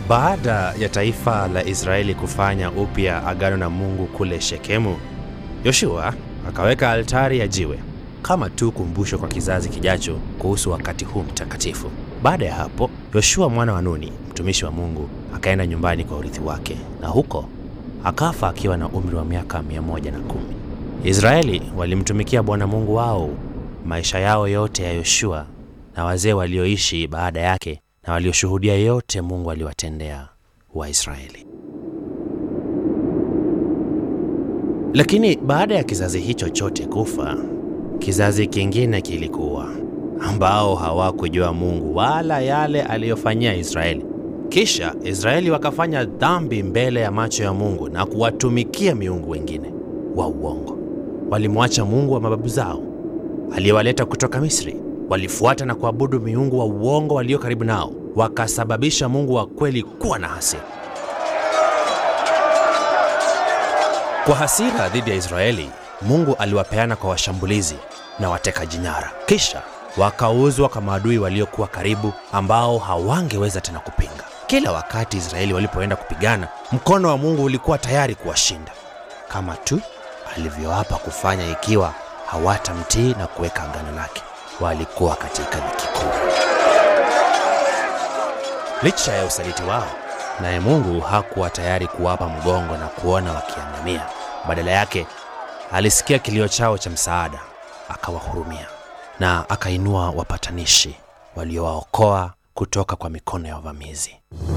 Baada ya taifa la Israeli kufanya upya agano na Mungu kule Shekemu, Yoshua akaweka altari ya jiwe kama tu kumbusho kwa kizazi kijacho kuhusu wakati huu mtakatifu. Baada ya hapo, Yoshua mwana wa Nuni, mtumishi wa Mungu, akaenda nyumbani kwa urithi wake, na huko akafa akiwa na umri wa miaka 110. Israeli walimtumikia Bwana Mungu wao maisha yao yote ya Yoshua na wazee walioishi baada yake na walioshuhudia yote Mungu aliwatendea Waisraeli. Lakini baada ya kizazi hicho chote kufa, kizazi kingine kilikuwa ambao hawakujua Mungu wala yale aliyofanyia Israeli. Kisha Israeli wakafanya dhambi mbele ya macho ya Mungu na kuwatumikia miungu wengine wa uongo. Walimwacha Mungu wa mababu zao aliyewaleta kutoka Misri. Walifuata na kuabudu miungu wa uongo walio karibu nao, wakasababisha Mungu wa kweli kuwa na hasira. Kwa hasira dhidi ya Israeli, Mungu aliwapeana kwa washambulizi na watekaji nyara, kisha wakauzwa kwa maadui waliokuwa karibu, ambao hawangeweza tena kupinga. Kila wakati Israeli walipoenda kupigana, mkono wa Mungu ulikuwa tayari kuwashinda, kama tu alivyoapa kufanya ikiwa hawatamtii na kuweka agano lake. Walikuwa katika dhiki kuu. Licha ya usaliti wao, naye Mungu hakuwa tayari kuwapa mgongo na kuona wakiangamia. Badala yake, alisikia kilio chao cha msaada, akawahurumia na akainua wapatanishi waliowaokoa kutoka kwa mikono ya wavamizi.